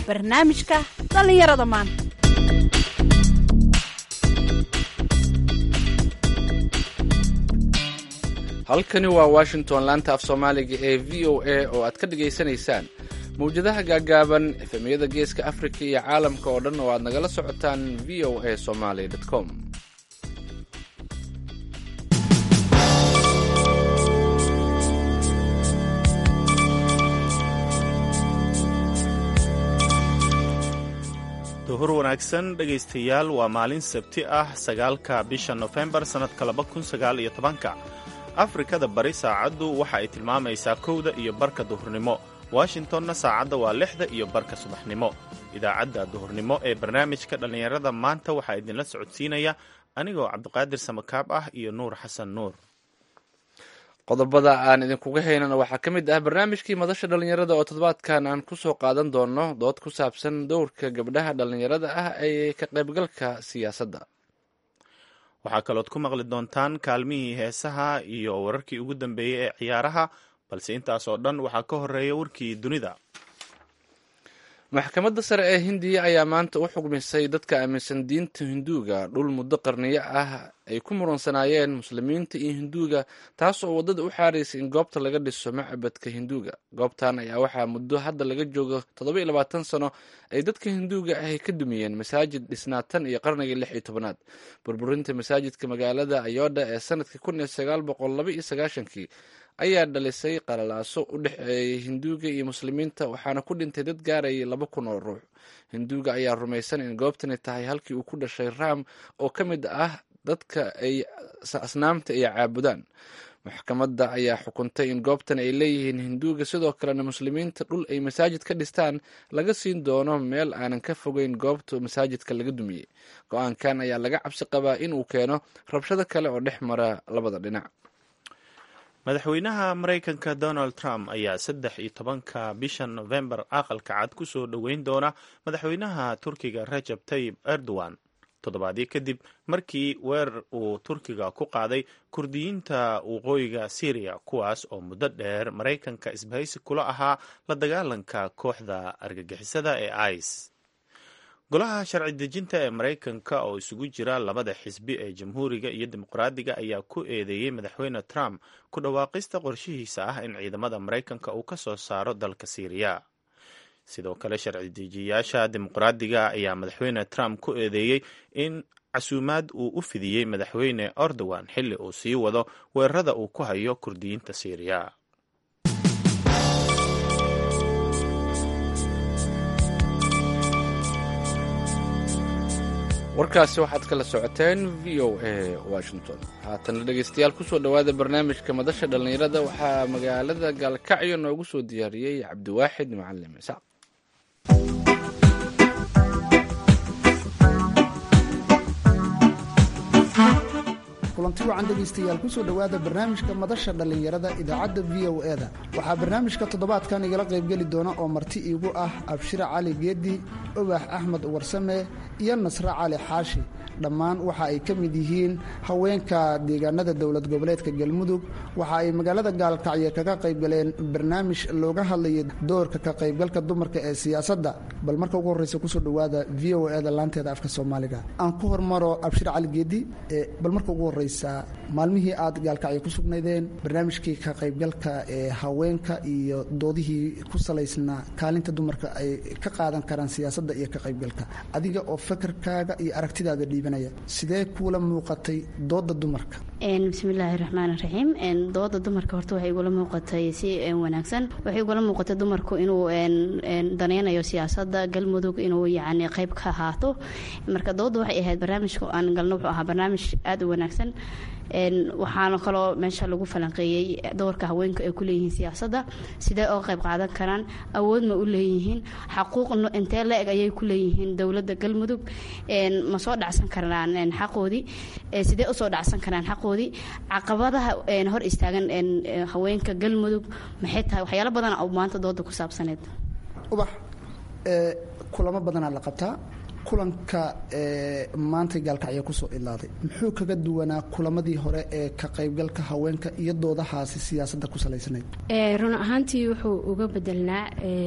barnaamijka dhallinyarada maanta halkani waa washington laanta af soomaaliga ee v o a oo aad ka dhagaysanaysaan mawjadaha gaagaaban efemyada geeska afrika iyo caalamka oo dhan oo aad nagala socotaan v o a somaly com duhur wanaagsan dhegaystayaal waa maalin sabti ah sagaalka bisha nofembar sannadka laba kun sagaal iyo tobanka afrikada bari saacaddu waxa ay tilmaamaysaa kowda iyo barka duhurnimo washingtonna saacadda waa lixda iyo barka subaxnimo idaacadda duhurnimo ee barnaamijka dhallinyarada maanta waxaa idinla socodsiinaya anigoo cabdiqaadir samakaab ah iyo nuur xasan nuur qodobada aan idinkuga haynana waxaa ka mid ah barnaamijkii madasha dhallinyarada oo toddobaadkan aan kusoo qaadan doono dood ku saabsan dowrka gabdhaha dhallinyarada ah ee ka qaybgalka siyaasadda waxaa kalood ku maqli doontaan kaalmihii heesaha iyo wararkii ugu dambeeyey ee ciyaaraha balse intaas oo dhan waxaa ka horeeya warkii dunida maxkamadda sare ee hindiya ayaa maanta u xugmisay dadka aaminsan diinta hinduuga dhul muddo qarniyo ah ay ku murunsanaayeen muslimiinta iyo hinduuga taas oo waddada u xaaraysay in goobta laga dhiso macbadka hinduuga goobtan ayaa waxaa muddo hadda laga joogo toddoba iyo labaatan sano ay dadka hinduuga ahy ka dumiyeen masaajid dhisnaa tan iyo qarnigii lix iyo tobanaad burburinta masaajidka magaalada ayoodha ee sanadkii kun iyo sagaal boqol laba iyo sagaashankii ayaa dhalisay qalalaaso u dhexeeyay hinduuga iyo muslimiinta waxaana ku dhintay dad gaarayay laba kun oo ruux hinduuga ayaa rumaysan in goobtani tahay halkii uu ku dhashay raam oo ka mid ah dadka ay asnaamta ay caabudaan maxkamadda ayaa xukuntay in goobtan ay leeyihiin hinduuga sidoo kalena muslimiinta dhul ay masaajid ka dhistaan laga siin doono meel aanan ka fogeyn goobta masaajidka laga dumiyey go-aankan ayaa laga cabsi qabaa inuu keeno rabshado kale oo dhex mara labada dhinac madaxweynaha maraykanka donald trump ayaa saddex iyo tobanka bisha nofembar aqalka cad ku soo dhoweyn doona madaxweynaha turkiga rajab tayib erdogan toddobaadyo kadib markii weerar uu turkiga ku qaaday kurdiyiinta waqooyiga syriya kuwaas oo muddo dheer maraykanka isbahaysi kula ahaa la dagaalanka kooxda argagixisada ee ice golaha sharci dejinta ee maraykanka oo isugu jira labada xisbi ee jamhuuriga iyo dimuqraadiga ayaa ku eedeeyey madaxweyne trump ku dhawaaqista qorshihiisa ah in ciidamada maraykanka uu ka soo saaro dalka syriya sidoo kale sharci dejiyayaasha dimuqraadiga ayaa madaxweyne trump ku eedeeyey in casuumaad uu u fidiyey madaxweyne erdogan xilli uu sii wado weerarada uu ku hayo kurdiyiinta syriya warkaasi waxaad kala socoteen v o a washington haatana dhegeystayaal kusoo dhowaada barnaamijka madasha dhallinyarada waxaa magaalada gaalkacyo noogu soo diyaariyey cabdiwaaxid macalin isaaq kulanti wacan dhegaystayaal kusoo dhowaada barnaamijka madasha dhallinyarada idaacadda v o e da waxaa barnaamijka toddobaadkan igala qaybgeli doona oo marti iigu ah abshire cali geedi obax axmed warsame iyo nasre cali xaashi dhammaan waxa ay ka mid yihiin haweenka deegaanada dowlad goboleedka galmudug waxa ay magaalada gaalkacyo kaga qaybgaleen barnaamij looga hadlayo doorka ka qaybgalka dumarka ee siyaasadda bal marka ugu horreysa kusoo dhowaada v o e da laanteeda afka soomaaliga aan ku hormaro abshire cali geedi bal marka ugu horreysa maalmihii aad gaalkacyo ku sugnaydeen barnaamijkii ka qaybgalka ee haweenka iyo doodihii ku salaysnaa kaalinta dumarka ay ka qaadan karaan siyaasadda iyo ka qaybgalka adiga oo fakarkaaga iyo aragtidaada dhiibanaya sidee kuula muuqatay dooda dumarka bismillaahi raxmaan raxiim dooda dumarka horta waxay igula muuqatay si wanaagsan waxay igula muuqatay dumarku inuu danaynayo siyaasadda galmudug inuu yacni qayb ka ahaato marka dooda waxay ahayd barnaamijka aan galno wuxuu ahaa barnaamij aada u wanaagsan waxaana kaloo meesha lagu falanqeeyey doorka haweenka ay ku leeyihiin siyaasadda sidee oo qayb qaadan karaan awood ma u leeyihiin xaquuq intee la-eg ayay ku leeyihiin dowladda galmudug ma soo dhacsan karaan xaqoodii sidee usoo dhacsan karaan xaqoodii caqabadaha hor istaagan haweenka galmudug maxay tahay waxyaalo badan oo maanta dooda ku saabsaneed ubax kulamo badanaa la qabtaa kulanka maanta gaalkacyo kusoo ilaaday muxuu kaga duwanaa kulamadii hore ee ka qaybgalka haweenka iyo doodahaasi siyaasadda ku salaysnayd run ahaantii wuxuu uga bedelnaa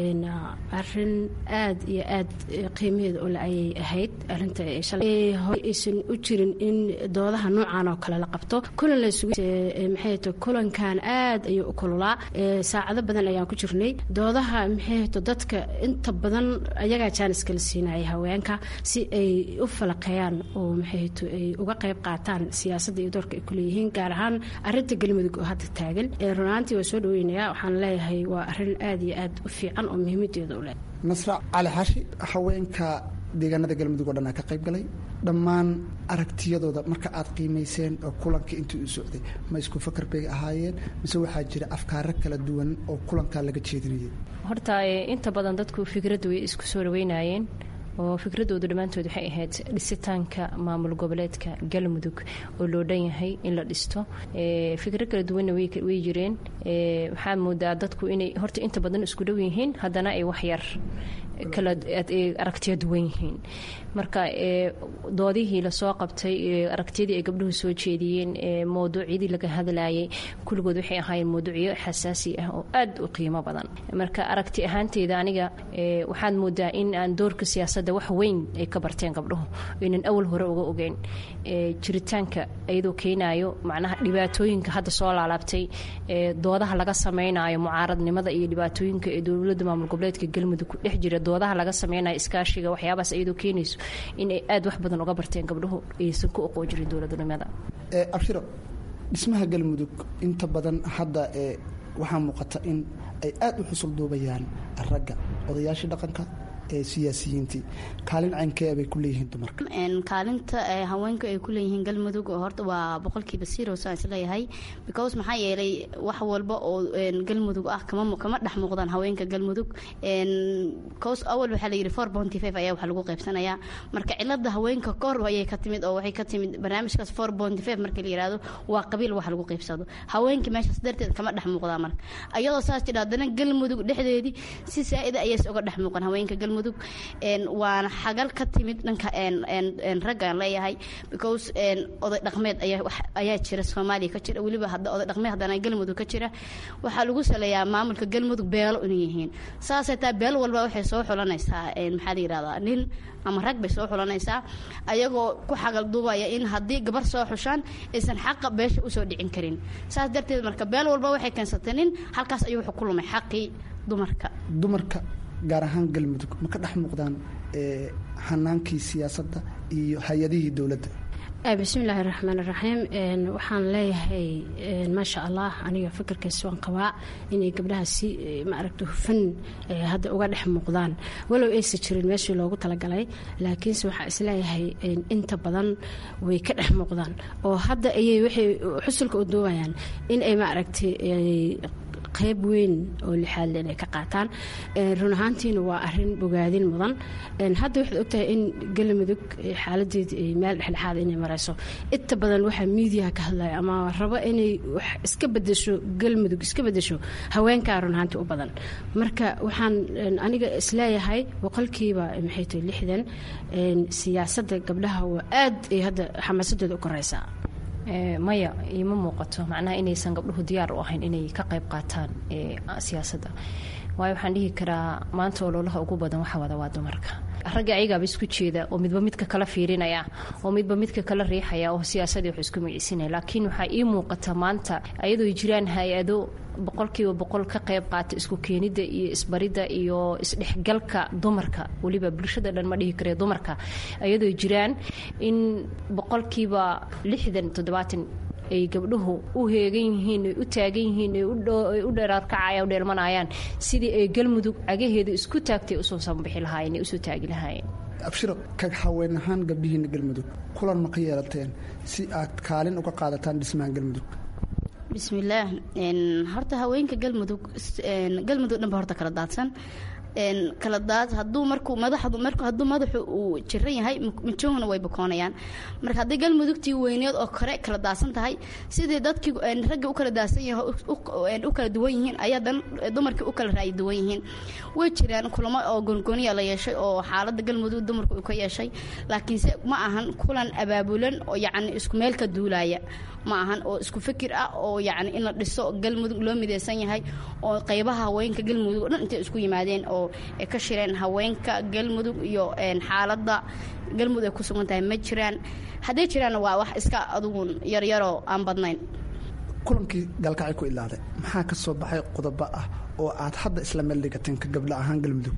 arin aad iyo aad qiimaheeda ole ayay ahayd arinta hore aysan u jirin in doodaha noocan oo kale la qabto kulan lasumaxayto kulankan aad ayuu u kululaa saacado badan ayaan ku jirnay doodaha maxayto dadka inta badan ayagaa jaanis kala siinaya haweenka si ay u falaqeeyaan oo maxayto ay uga qayb qaataan siyaasadda iyo doorka ay kuleeyihiin gaar ahaan arinta galmudug oo hadda taagan runaantii waa soo dhaweynayaa waxaan leeyahay waa arin aad iyo aad u fiican oo muhiimadeeda u leh nasra cali xashi haweenka deegaanada galmudug oo dhan aa ka qayb galay dhammaan aragtiyadooda marka aad qiimayseen oo kulanka intii uu socday ma isku fakar bay ahaayeen mise waxaa jira afkaaro kala duwan oo kulankaa laga jeedinayay horta inta badan dadku fikraddu way isku soo dhaweynayeen oo fikradoodu dhammaantood waxay ahayd dhisitaanka maamul goboleedka galmudug oo loo dhan yahay in la dhisto fikro kala duwanna way jireen waxaa moodaa dadku inay horta inta badan isku dhow yihiin haddana ay waxyar kala aragtiyo duwan yihiin marka doodihii lasoo qabtay aragtiyadii ay gabdhuhu soo jeediyeen mawduucyadii laga hadlayay kulligood waxay ahaayeen mawduucyo xasaasi ah oo aad u qiimo badan marka aragti ahaanteeda aniga waxaad moodaa in aan doorka siyaasadda wax weyn ay ka barteen gabdhuhu aynan awal hore uga ogeyn jiritaanka iyadoo keenayo macnaha dhibaatooyinka hadda soo laalaabtay doodaha laga samaynayo mucaaradnimada iyo dhibaatooyinka ee dowladda maamul goboleedka galmudug ku dhex jira doodaha laga sameynayo iskaashiga waxyaabaas iyadoo keenayso inay aad wax badan uga barteen gabdhuhu aysan ku oqoon jirin dowladnimada abshiro dhismaha galmudug inta badan hadda waxaa muuqata in ay aad u xusul duubayaan ragga odayaashii dhaqanka ee siyaasiyiintii kaalin caynkee bay ku leeyihiin dumarka kaalinta haweenku ay ku leeyihiin galmudug oo horta waa boqolkiiba zero saan isleeyahay because maxaa yeelay wax walba oo galmudug ah kama kama dhex muuqdaan haweenka galmudug cause awal waxaa la yidhi four bounty five ayaa wax lagu qaybsanayaa marka cilada haweenka kahor ayay ka timid oo waxay ka timid barnaamijkaas four bounty five marka la yihahdo waa qabiil wax lagu qaybsado haweenka meeshaas darteed kama dhex muuqdaa marka ayadoo saas jira haddana galmudug dhexdeedii si saa-ida ayays uga dhex muuqan haweenka galmudug waana xagal ka timid dhanka raggaan leeyahay because oday dhaqmeed ayaa jira soomaaliya ka jira weliba oday dhaqmeed haddana galmudug ka jira waxaa lagu saleeyaa maamulka galmudug beelo inay yihiin saasay taa beel walba waxay soo xulanaysaa maxaa la yihahdaa nin ama rag bay soo xulanaysaa ayagoo ku xagal duubaya in haddii gabar soo xushaan aysan xaqa beesha usoo dhicin karin saas darteed marka beel walba waxay keensatay nin halkaas ayuu wuxuu ku lumay xaqii dumarka dumarka gaar ahaan galmudug ma ka dhex muuqdaan hanaankii siyaasadda iyo hay-adihii dowladda bismillaahi raxmaan iraxiim waxaan leeyahay maasha allah aniga fikirkaas waan qabaa inay gabdhaha si maaragta hufan hadda uga dhex muuqdaan walow aysa jirin meeshii loogu talagalay laakiinse waxaa isleeyahay inta badan way ka dhex muuqdaan oo hadda ayay waxay xusulka u duubayaan in ay maaragtay qayb weyn oo lixaadle inay ka qaataan run ahaantiina waa arin bogaadin mudan hadda waxaad ogtahay in galmudug xaaladeeda ay meel dhexdhexaad inay mareyso inta badan waxaa miidiyaha ka hadlaya ama rabo inay wax iska bedesho galmudug iska bedesho haweenkaa run ahaantii u badan marka waxaan aniga isleeyahay boqolkiiba maxay tahay lixdan siyaasadda gabdhaha waa aad ay hadda xamaasadooda u koreysaa maya iima muuqato macnaha inaysan gabdhuhu diyaar u ahayn inay ka qayb qaataan siyaasadda waayo waxaan dhihi karaa maanta ololaha ugu badan waxa wada waa dumarka ragga ayagaaba isku jeeda oo midba midka kala fiirinaya oo midba midka kala riixaya oo siyaasadii wax isku magiciisinaya laakiin waxaa ii muuqata maanta ayadoo jiraan hay-ado boqolkiiba boqol ka qayb qaata isku keenidda iyo isbaridda iyo isdhexgalka dumarka weliba bulshada dhan ma dhihi kare dumarka ayadoo jiraan in boqolkiiba lixdan toddobaatan ay gabdhuhu u heegan yihiin ay u taagan yihiin ay u dheeraarkacaya u dheelmanayaan sidii ay galmudug cagaheeda isku taagtay usoo sanbixi lahaayeen ay usoo taagi lahaayeen abshiro ka haween ahaan gabdhihiina galmudug kulan ma ka yeelateen si aad kaalin uga qaadataan dhismaha galmudug bismillaah horta haweenka galmudug galmudug dhanba horta kala daadsan kala daad hadduu markuu madaxdu marku hadduu madaxu uu jiran yahay majohuna way bukoonayaan marka haddii galmudugtii weyneed oo kore kala daadsan tahay sidii dadkii ragga u kala daadsan yahay u kala duwan yihiin ayaa dan dumarkii u kala raayi duwan yihiin way jiraan kulamo oo goongoniya la yeeshay oo xaaladda galmudug dumarku uu ka yeeshay laakiinse ma ahan kulan abaabulan oo yacni isku meel ka duulaya ma ahan oo isku fikir ah oo yacni in la dhiso galmudug loo mideysan yahay oo qaybaha haweenka galmudug o dhan intay isku yimaadeen oo ay ka shireen haweenka galmudug iyo xaaladda galmudug ay ku sugan tahay ma jiraan hadday jiraanna waa wax iska adugun yaryaroo aan badnayn kulankii gaalkacay ku ilaaday maxaa ka soo baxay qodobo ah oo aad hadda isla meel dhigateen ka gabdho ahaan galmudug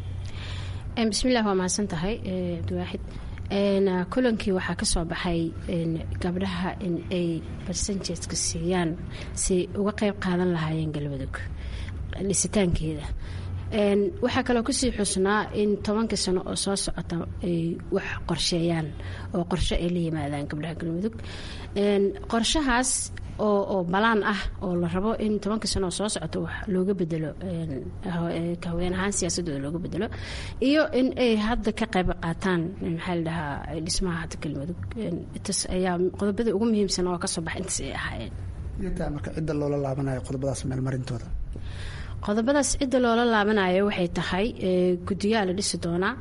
bismillaah waa mahadsan tahay abdiwaaxid kulankii waxaa ka soo baxay gabdhaha in ay barsanjeedka siiyaan si uga qayb qaadan lahaayeen galmudug dhisitaankeeda waxaa kaloo kusii xusnaa in tobankii sano oo soo socota ay wax qorsheeyaan oo qorshe ay la yimaadaan gabdhaha galmudug qorshahaas oo oo balaan ah oo la rabo in tobankii sano oo soo socota wax looga bedelo haween ahaan siyaasadooda looga bedelo iyo in ay hadda ka qayb qaataan maxaa la dhahaa dhismaha hadda galmudug intaas ayaa qodobada ugu muhiimsan oo kasoo baxa intaas ay ahaayeen iyotaa marka cidda loola laabanayo qodobadaas meelmarintooda qodobadaas cidda loola laabanayo waxay tahay guddiyaa la dhisi doonaa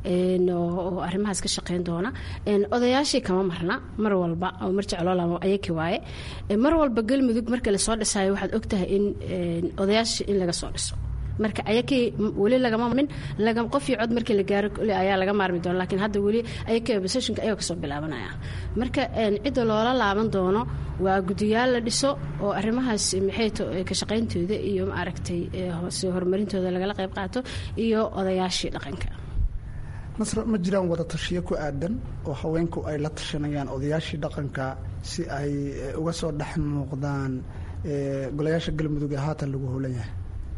oo arrimahaas ka shaqeyn doona odayaashii kama marna mar walba oo marjac loo laabo ayaki waaye mar walba galmudug marka lasoo dhisayo waxaad ogtahay in odayaashii in laga soo dhiso marka ayakii weli lagama min qofii cod markii la gaaro ayaa laga maarmi doona laakiin hadda weli ayakii positionka ayagoo kasoo bilaabanaya marka cidda loola laaban doono waa guddiyaal la dhiso oo arrimahaas maxay ka shaqayntooda iyo maaragtay soo horumarintooda lagala qayb qaato iyo odayaashii dhaqanka nasra ma jiraan wada tashiyo ku aadan oo haweenku ay la tashanayaan odayaashii dhaqanka si ay uga soo dhex muuqdaan golayaasha galmudug ee haatan lagu howlan yahay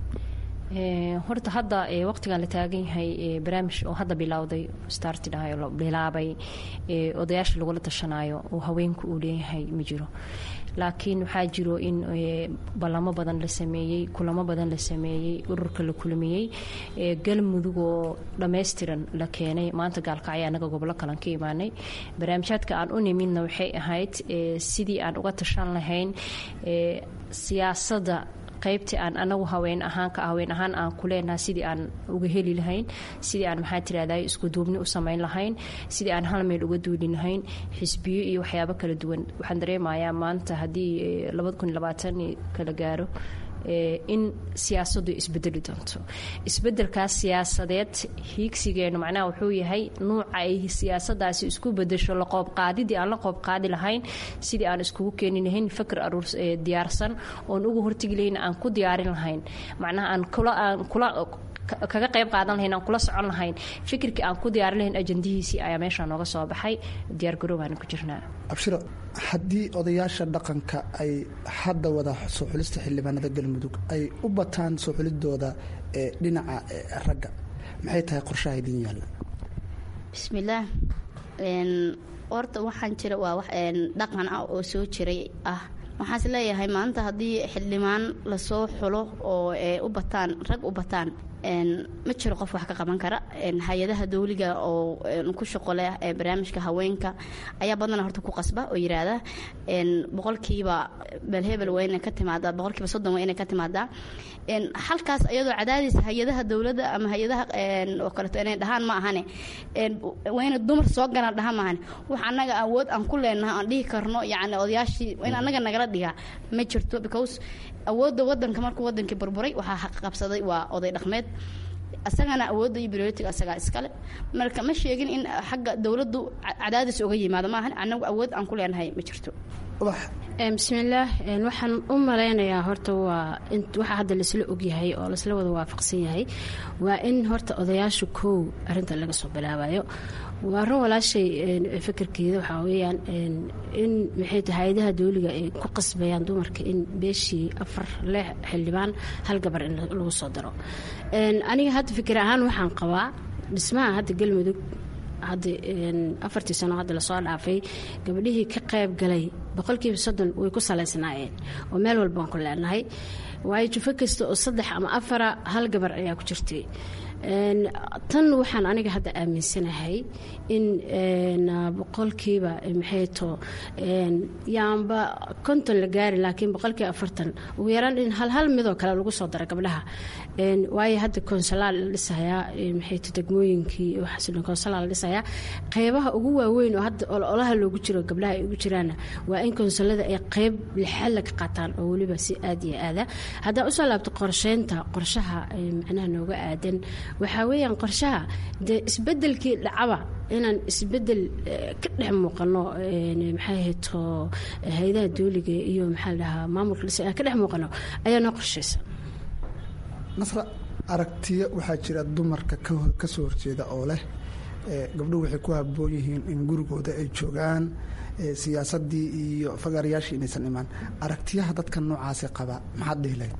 horta hadda waqtigan la taagan yahay barnaamij oo hadda bilowday startidhahayo bilaabay odayaasha lagula tashanayo oo haweenku uu leeyahay ma jiro laakiin waxaa jiro in ballamo badan la sameeyey kulamo badan la sameeyey ururka la kulmiyey galmudug oo dhammaystiran la keenay maanta gaalkacyo annaga gobolo kalan ka imaanay barnaamijyaadka aan u nimidna waxay ahayd sidii aan uga tashan lahayn siyaasadda qaybtii aan anagu haween ahaan ka haween ahaan aan ku leenahay sidii aan uga heli lahayn sidii aan maxaa tirahday isku duubni u samayn lahayn sidii aan hal meel uga duuli lahayn xisbiyo iyo waxyaabo kala duwan waxaan dareemayaa maanta haddii labada kun iyo labaatan kala gaaro in siyaasadu isbedeli doonto isbedelkaas siyaasadeed hiigsigeenu macnaha wuxuu yahay nuuca ay siyaasadaasi isku bedesho la qoobqaadidii aan la qoobqaadi lahayn sidii aan iskugu keeni lahayn fakr aruur diyaarsan oon ugu hortegi lahayn aan ku diyaarin lahayn macnaha aan kula aan kula kaga qayb qaadan lahayn aan kula socon lahayn fikirkii aan ku diyaarin lahayn ajandihiisii ayaa meeshaa nooga soo baxay diyaargarowbaana ku jirnaa abshiro haddii odayaasha dhaqanka ay hadda wada soo xulista xildhibaanada galmudug ay u bataan soo xulidooda ee dhinaca ragga maxay tahay qorshaha idin yaalla bismillaah horta waxaan jira waa wax dhaqan ah oo soo jiray ah waxaas leeyahay maanta haddii xildhibaan lasoo xulo oo u bataan rag u bataan ma jiro qof wax ka qaban kara hay-adaha dawliga oo ku shaqo leh ee barnaamijka haweenka ayaa badana horta ku qasba oo yiraahda boqolkiiba belhebel waa inay ka timaadaa boqolkiiba soddon waa inay ka timaadaa halkaas iyadoo cadaadis hay-adaha dowladda ama hay-adaha oo kaleeto inay dhahaan ma ahane waa inay dumar soo galaan dhahaan ma ahane wax annaga awood aan ku leenahay aan dhihi karno yacni odayaashii in annaga nagala dhigaa ma jirto because awoodda wadanka markuu wadankii burburay waxaa qabsaday waa oday dhaqmeed asagana awoodda iyo brioritiga asagaa iskale marka ma sheegin in xagga dowladdu cadaadis uga yimaado maahan annagu awood aan ku leenahay ma jirto bismillaah waxaan u malaynayaa horta waa waxaa hadda laisla ogyahay oo laisla wada waafaqsan yahay waa in horta odayaasha kow arinta laga soo bilaabayo waa run walaashay fikirkeeda waxaa weyaan in maxay tahay hay-adaha dawliga ay ku qasbayaan dumarka in beeshii afar lix xildhibaan hal gabar in lagu soo daro aniga hadda fikir ahaan waxaan qabaa dhismaha hadda galmudug hadda afartii sano hadda lasoo dhaafay gabadhihii ka qayb galay boqolkiiba soddon way ku salaysnaayeen oo meel walba aan ku leenahay waayo jufo kasta oo saddex ama afara hal gabar ayaa ku jirtay tan waxaan aniga hadda aaminsanahay in boqolkiiba maxay to yaanba konton la gaari laakiin boqolkiiba afartan ugu yaraan in hal hal midoo kale lagu soo dara gabdhaha waayo hadda konsalaal la dhisayaa maxay to degmooyinkii waxaas konsalaal la dhisayaa qeybaha ugu waaweyn oo hadda ololaha loogu jiro gabdhaha ay ugu jiraana waa in konsalada ay qeyb lixalla ka qaataan oo weliba si aad iyo aada haddaa usoo laabto qorsheynta qorshaha macnaha nooga aadan waxaa weeyaan qorshaha dee isbedelkii dhacaba inaan isbedel ka dhex muuqano maxay hayto hay-adaha dooliga iyo maxaa la dhahaa maamulka dhisa ka dhex muuqano ayaa noo qorshaysa nasra aragtiyo waxaa jira dumarka ka soo horjeeda oo leh gabdhuhu waxay ku haboon yihiin in gurigooda ay joogaan siyaasadii iyo fagaarayaashii inaysan imaan aragtiyaha dadka noocaasi qaba maxaad dhihi lahayd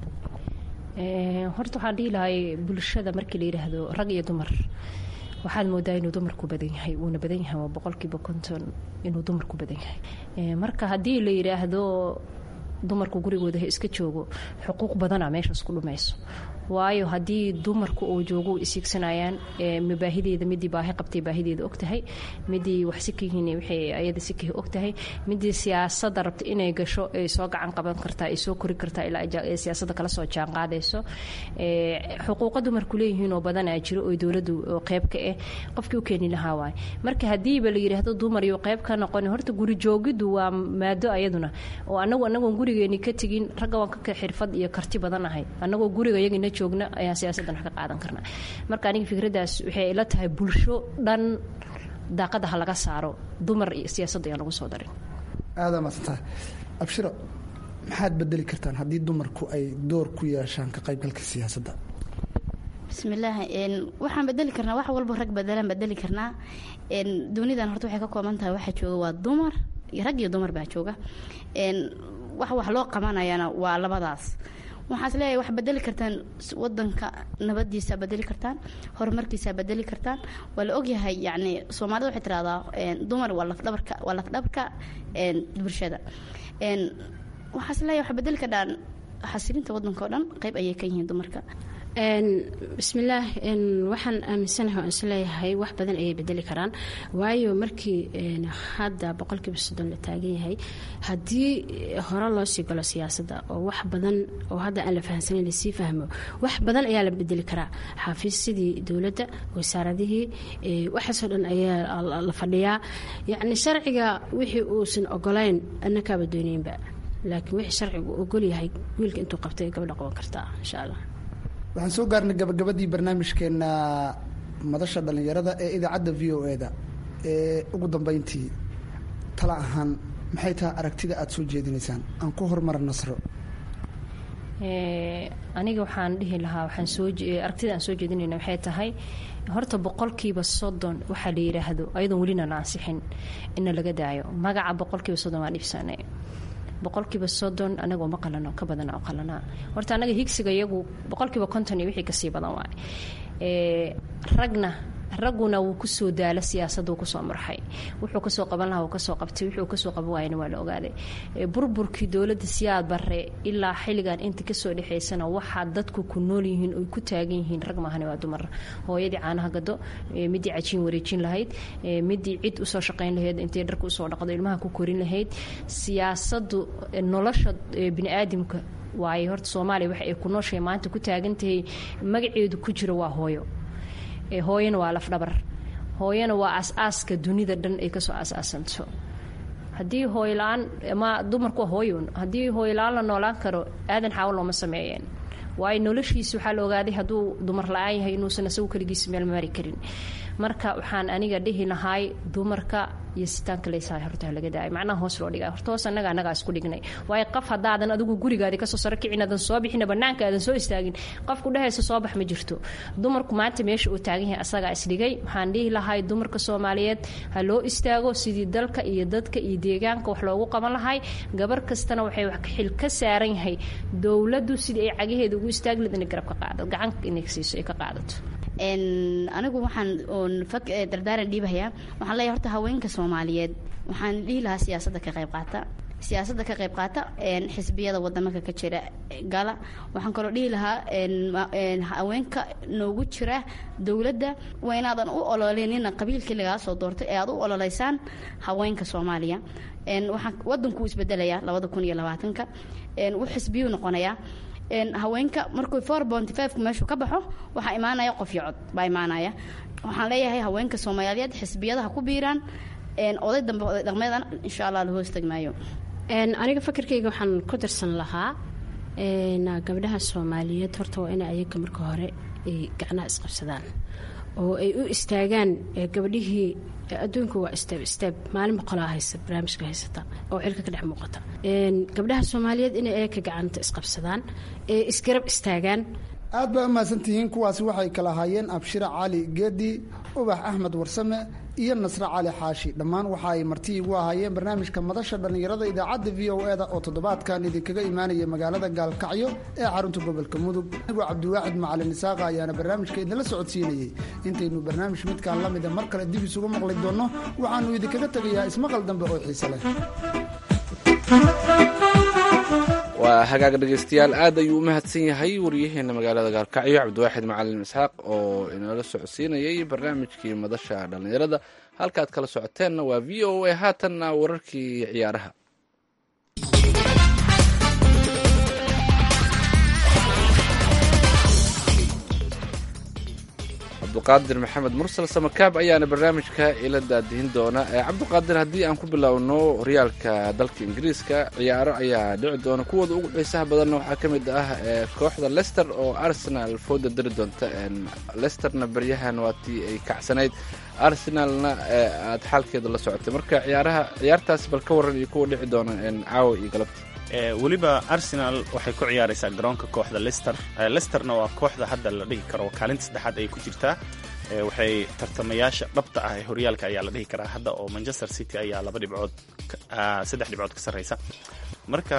horta waxaan dhihi lahay bulshada markii la yidhaahdo rag iyo dumar waxaad moodaa inuu dumarku badan yahay wuuna badan yahay waa boqolkiiba konton inuu dumarku badan yahay marka haddii la yidhaahdo dumarku gurigooda ha iska joogo xuquuq badana meeshaas ku dhumayso waayo haddii dumarku uu joogo isiigsanayaan mabaahideeda midii baahi qabtay baahideeda ogtahay midii wax sikihiin waxay ayada sikihi ogtahay midii siyaasada rabta inay gasho ay soo gacan qaban kartaa ay soo kori kartaa ilaa siyaasada kala soo jaan qaadayso xuquuqa dumarku leeyihiin oo badanaa jiro oo dowladdu qeyb ka ah qofkii u keeni lahaa waay marka haddiiba la yidhaahdo dumar iyo qeyb ka noqon horta guri joogiddu waa maado ayaduna oo anagu anagoon gurigeeni ka tegin ragga waan ka xirfad iyo karti badan ahay anagoo guriga iyagina joogna ayaan siyaasaddan wax ka qaadan karnaa marka aniga fikraddaas waxay ila tahay bulsho dhan daaqada ha laga saaro dumar iyo siyaasadda ayaan lagu soo darin aada maadsantaha abshiro maxaad bedeli kartaan haddii dumarku ay door ku yeeshaan ka qaybgalka siyaasadda bismillaahi waxaan bedeli karnaa wax walba rag bedelaan bedeli karnaa dunidan horta waxay ka kooban tahay waxaa jooga waa dumar rag iyo dumar baa jooga wax wax loo qabanayana waa labadaas waxaas leeyahay wax bedeli kartaan wadanka nabadiisa bedeli kartaan horumarkiisa bedeli kartaan waa la ogyahay yani soomaalida waxay tirahdaa dumar waa lafdhabarka waa lafdhabarka bulshada waxaas leeyahay wax bedeli kartaan xasilinta wadanka o dhan qeyb ayay ka yihiin dumarka bismillaah waxaan aaminsanahay oo isleeyahay wax badan ayay bedeli karaan waayo markii hadda boqolkiiba soddon la taagan yahay haddii hore loo sii galo siyaasadda oo wax badan oo hadda aan la fahamsanayn lasii fahmo wax badan ayaa la bedeli karaa xafiisyadii dowladda wasaaradihii waxaasoo dhan ayaa la fadhiyaa yacni sharciga wixii uusan ogolayn annakaaba doonaynba laakiin wixii sharcigu ogol yahay wiilka intuu qabtay gabadha qaban kartaa insha allah waxaan soo gaarnay gabagabadii barnaamijkeena madasha dhallinyarada ee idaacadda v o e da ee ugu dambeyntii tala ahaan maxay tahay aragtida aada soo jeedinaysaan aan ku horumara nasro aniga waxaan dhihi lahaa waxaan soo aragtida aan soo jeedinayna waxay tahay horta boqolkiiba soddon waxaa la yidhaahdo ayadoon welina la ansixin ina laga daayo magaca boqolkiiba soddon waa dhibsanay boqolkiiba soddon anagoo ma qalano ka badana oo qalanaa horta anaga higsiga iyagu boqolkiiba konton iyo wixii kasii badan waay ragna ragguna wuu kusoo daala siyaasadda uu kusoo marxay wuxuu kasoo qaban lahaa uu kasoo qabtay wuxuu kasoo qaban waayana waa la ogaaday burburkii dowladda siyaad bare ilaa xilligan inta kasoo dhexaysana waxaa dadku ku nool yihiin oy ku taagan yihiin rag maahane waa dumar hooyadii caanaha gado midii cajiin wareejin lahayd midii cid usoo shaqayn lahayd intay dharka usoo dhaqdo ilmaha ku korin lahayd siyaasaddu nolosha biniaadamka waaye horta soomaaliya waxa ay ku nooshahay maanta ku taagantahay magaceedu ku jiro waa hooyo hooyana waa lafdhabar hooyana waa as-aaska dunida dhan ay kasoo as-aasanto haddii hooyla-aan ama dumarku waa hooyon haddii hooyla-aan la noolaan karo aadan xaawo looma sameeyeen waayo noloshiisa waxaa la ogaaday hadduu dumar la-aan yahay inuusan isagu keligiisa meel mari karin marka waxaan aniga dhihi lahaay dumarka iyo sitaanka laysahay horta laga daay macnaha hoos loo dhigaa horta hoos annaga annagaa isku dhignay waayo qof haddaadan adigu gurigaadi kasoo saro kicin aadan soo bixina banaanka aadan soo istaagin qofku dhehaysa soo bax ma jirto dumarku maanta meesha uu taagan yahay asagaa isdhigay waxaan dhihi lahay dumarka soomaaliyeed ha loo istaago sidii dalka iyo dadka iyo deegaanka wax loogu qaban lahay gabar kastana waxay xil ka saaran yahay dowladdu sidii ay cagaheeda ugu istaagi lahayd inay garab ka qaadato gacan inay siiso ay ka qaadato anigu waxaan oon fag dardaaran dhiibahayaa waxaan leeyahay horta haweenka soomaaliyeed waxaan dhihi lahaa siyaasadda ka qayb qaata siyaasadda ka qayb qaata xisbiyada wadamaka ka jira gala waxaan kaloo dhihi lahaa haweenka noogu jira dowladda waa inaadan u ololenina qabiilkii lagaa soo doortay ee aad u ololeysaan haweenka soomaaliya waxaa wadankuu isbedelayaa labada kun iyo labaatanka u xisbiyuu noqonayaa haweenka markuu four bonty fiveka meeshuu ka baxo waxaa imaanaya qof iyo cod baa imaanaya waxaan leeyahay haweenka soomaaliyeed xisbiyadaha ku biiraan oday dambe oday dhaqmeedan insha allah la hoos tagmaayo aniga fakarkayga waxaan ku darsan lahaa gabdhaha soomaaliyeed horta waa inay ayaga marka hore ay gacnaha isqabsadaan oo ay u istaagaan gabdhihii adduunka waa steeb steeb maalin boqolaa haysa barnaamijka haysata oo cilka ka dhex muuqata gabdhaha soomaaliyeed inay ayaga gacanta isqabsadaan ee isgarab istaagaan aad baa umahadsantihiin kuwaasi waxay kala ahaayeen abshira cali geedi ubax axmed warsame iyo nasre cali xaashi dhammaan waxa ay marti igu ahaayeen barnaamijka madasha dhallinyarada idaacadda v o e da oo toddobaadkan idinkaga imaanaya magaalada gaalkacyo ee xarunta gobolka mudug anigoo cabdiwaaxid macalin isaaqa ayaana barnaamijka idinla socodsiinayey intaynu barnaamij midkaan la mida mar kale dib isugu maqli doonno waxaannu idinkaga tegayaa ismaqal dambe oo xiise leh waa hagaag dhegeystayaal aad ayuu u mahadsan yahay wariyaheena magaalada gaalkacyo cabdiwaaxid macalin isxaaq oo inoola socodsiinayay barnaamijkii madasha dhallinyarada halkaad kala socoteenna waa v o a haatanna wararkii ciyaaraha cabduqaadir maxamed mursal samakaab ayaana barnaamijka ila daadihin doona cabduqaadir haddii aan ku bilowno horyaalka dalka ingiriiska ciyaaro ayaa dhici doona kuwooda ugu xiisaha badanna waxaa ka mid ah kooxda lester oo arsenal fooda dari doonta lesterna baryahan waa tii ay kacsanayd arsenalna aad xaalkeeda la socotay marka ciyaaraha ciyaartaas bal ka waran iyo kuwa dhici doona caawa iyo galabta weliba arsenal waxay ku ciyaaraysaa garoonka kooxda lester lesterna waa kooxda hadda la dhihi karo kaalinta saddexaad ay ku jirtaa waxay tartamayaasha dhabta ah ee horyaalka ayaa la dhihi karaa hadda oo manchester city ayaa laba dhibcood saddex dhibcood ka sarreysa marka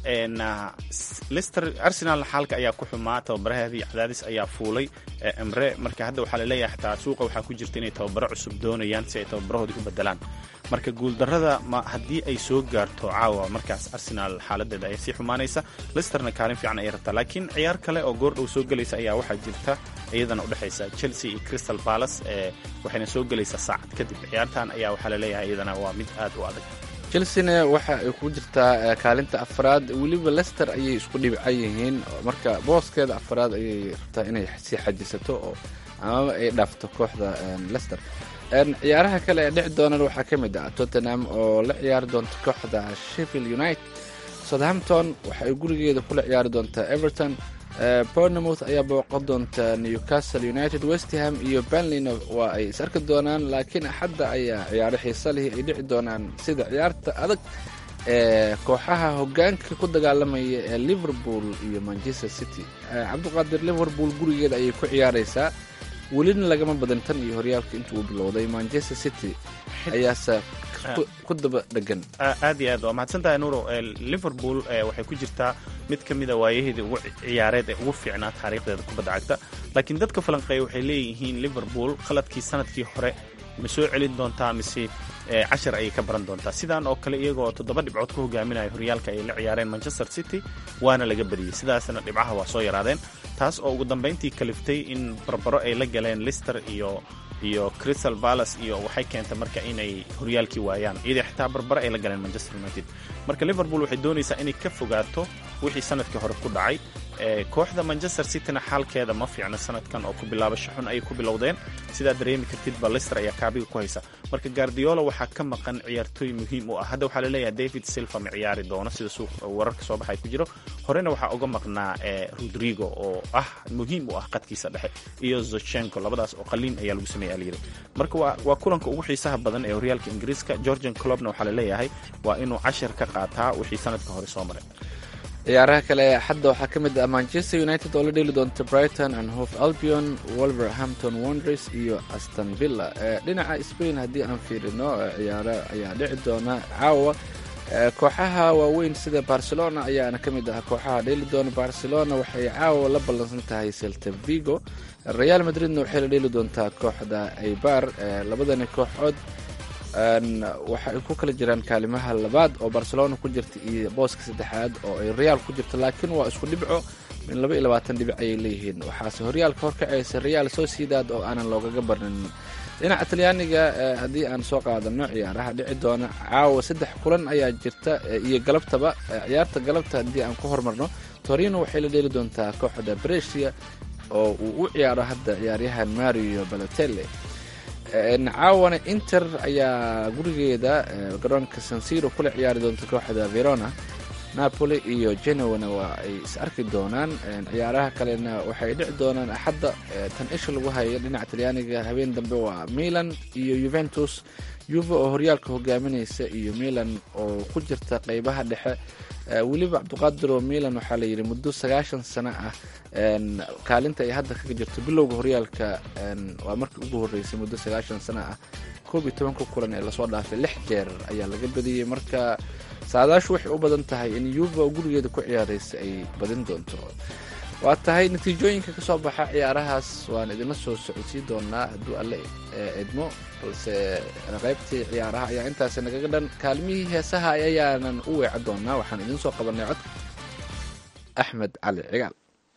lester arsenal xaalka ayaa ku xumaa tababaraheedii cadaadis ayaa fuulay emre marka hadda waxaa laleeyahay xataa suuqa waxaa ku jirta inay tababaro cusub doonayaan si ay tababarahoodii u bedelaan marka guuldarrada ma haddii ay soo gaarto caawa markaas arsenal xaaladeeda ayaa sii xumaanaysa lesterna kaalin fiican ayay rabtaa laakiin ciyaar kale oo goordhow soo gelaysa ayaa waxaa jirta iyadana udhexaysa chelsea iyo crystal palace ee waxayna soo gelaysaa saacad kadib ciyaartan ayaa waxaa laleeyahay iyadana waa mid aad u adag chelsena waxa ay ku jirtaa kaalinta afraad weliba lester ayay isku dhibcan yihiin marka booskeeda afraad ayay rabtaa inay sii xajisato oo amaba ay dhaafto kooxda lester ciyaaraha kale ee dhici doonana waxaa ka mid ah tottenham oo la ciyaari doonta kooxda sheffield united southampton waxa ay gurigeeda kula ciyaari doontaa everton bournemouth ayaa booqan doonta newcastle united westham iyo benlina waa ay is arki doonaan laakiin axadda ayaa ciyaaro xiisa lihi ay dhici doonaan sida ciyaarta adag ee kooxaha hogaanka ku dagaalamaya ee liverpool iyo manchester city cabdiqaadir liverpool gurigeeda ayay ku ciyaaraysaa welina lagama badan tan iyo horyaalka inta uu bilowday manchester city ayaase ku daba dhegan aad iyo aad waa mahadsantahay nuuro liverpool waxay ku jirtaa mid ka mida waayaheedii ugu ciyaareed ee ugu fiicnaa taariikhdeeda kubadda cagta laakiin dadka falanqeeya waxay leeyihiin liverpool khaladkii sanadkii hore ma soo celin doontaa mise cashar ayay ka baran doontaa sidaan oo kale iyagoo toddoba dhibcood ku hogaaminaya horyaalka ay la ciyaareen manchester city waana laga badiyey sidaasna dhibcaha waa soo yaraadeen taas oo ugu dambayntii kaliftay in barbaro ay la galeen lister iyo iyo crystal palace iyo waxay keentay marka inay horyaalkii waayaan iyadii xitaa barbaro ay la galeen manchester united marka liverpool waxay doonaysaa inay ka fogaato wixii sanadkii hore ku dhacay kooxda manchester cityna xaalkeeda ma fiicna sanadkan oo ku bilaabasho xun ayay ku bilowdeen sidaa dareemi kartidba lister ayaa kaabiga ku haysa marka guardiola waxaa ka maqan ciyaartooy muhiim u ah hadda waxaa laleeyahay david silva ma ciyaari doono sida suuq wararka soo baxay ku jiro horena waxaa uga maqnaa rodrigo oo ah muhiim u ah qadkiisa dhexe iyo zochenko labadaas oo qaliin ayaa lagu sameeyay alyiri marka waa kulanka ugu xiisaha badan ee horyaalka ingiriiska georgian clubna waxaa laleeyahay waa inuu cashar ka qaataa wixii sanadka hore soo maray ciyaaraha kale xadda waxaa ka mid ah manchester united oo la dheeli doonta brighton and hof albion wolverhampton wonders iyo aston villa dhinaca spain haddii aan fiirino ciyaaro ayaa dhici doona caawa kooxaha waaweyn sida barcelona ayaana ka mid ah kooxaha dheeli doona barcelona waxay caawa la ballansan tahay celta vigo real madridna waxay la dheeli doontaa kooxda aybar labadani kooxood waxa ay ku kala jiraan kaalimaha labaad oo barcelona ku jirta iyo booska saddexaad oo ay real ku jirta laakiin waa isku dhibco min laba iyo labaatan dhibic ayay leeyihiin waxaase horyaalka horkacaysa real sociedad oo aanan loogaga barnin dhinaca talyaaniga haddii aan soo qaadano ciyaaraha dhici doona caawa saddex kulan ayaa jirta iyo galabtaba ciyaarta galabta haddii aan ku hormarno torino waxay la dheeli doontaa kooxda bresia oo uu u ciyaaro hadda ciyaaryahan mario balotelle caawana inter ayaa gurigeeda garoonka sansiro kula ciyaari doonta kooxda verona napoli iyo genowana waa ay is arki doonaan ciyaaraha kalena waxay dhici doonaan axadda tan isha lagu hayo dhinaca talyaaniga habeen dambe waa milan iyo juventus yuve oo horyaalka hogaaminaysa iyo milan oo ku jirta qeybaha dhexe weliba cabdiqaadir oo milan waxaa la yidhi muddo sagaashan sano ah kaalinta ay hadda kaga jirto bilowga horyaalka waa markii ugu horreysay muddo sagaashan sano ah koob iyo tobanka kulan ee lasoo dhaafay lix jeer ayaa laga badiyey marka saadaashu waxay u badan tahay in yuva oo gurigeeda ku ciyaaraysa ay badin doonto waa tahay natiijooyinka ka soo baxa ciyaarahaas waan idinla soo socodsiin doonaa hadduu alle idmo balse qaybtii ciyaaraha ayaa intaasi nagaga dhan kaalmihii heesaha ayaanan u weeca doonaa waxaan idiin soo qabanay cod axmed cali cigaal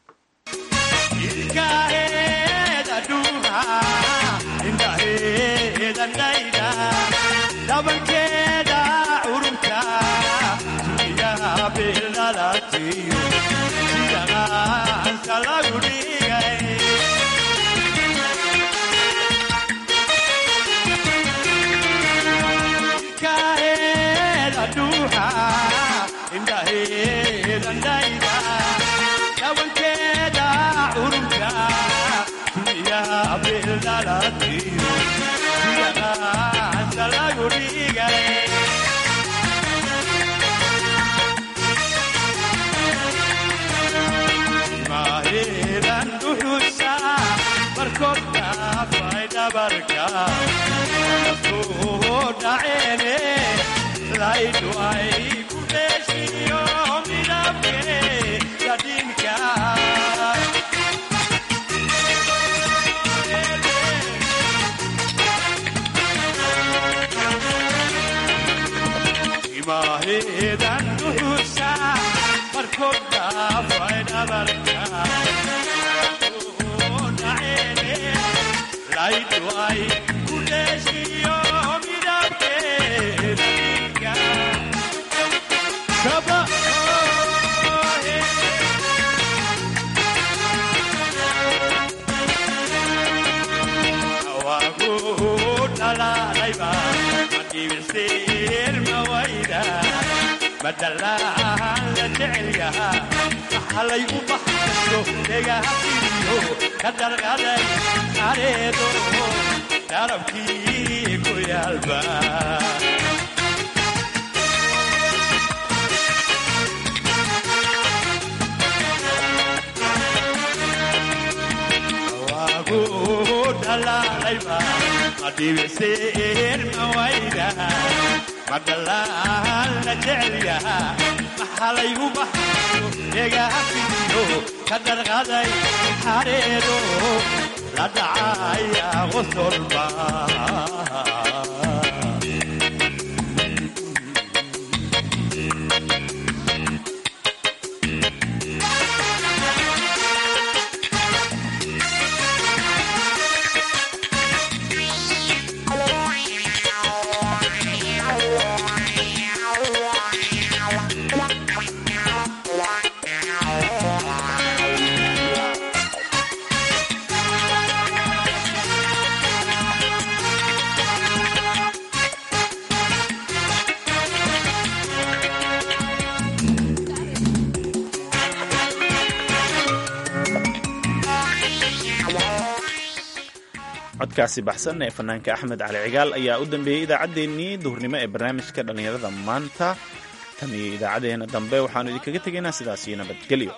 codkaasi baxsan ee fanaanka axmed cali cigaal ayaa u dambeeyey idaacaddeenii duhurnimo ee barnaamijka dhallinyarada maanta tan iyo idaacadeena dambe waxaanu idinkaga tegaynaa sidaas iyo nabadgelyo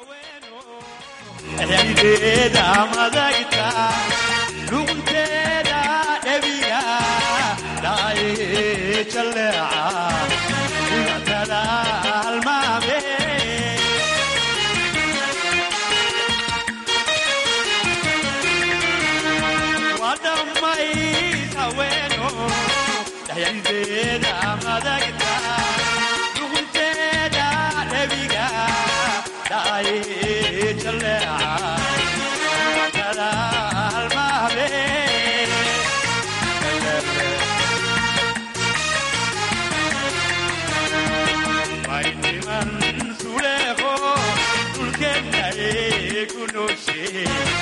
jalleeca Sulejo, dulce, ku no she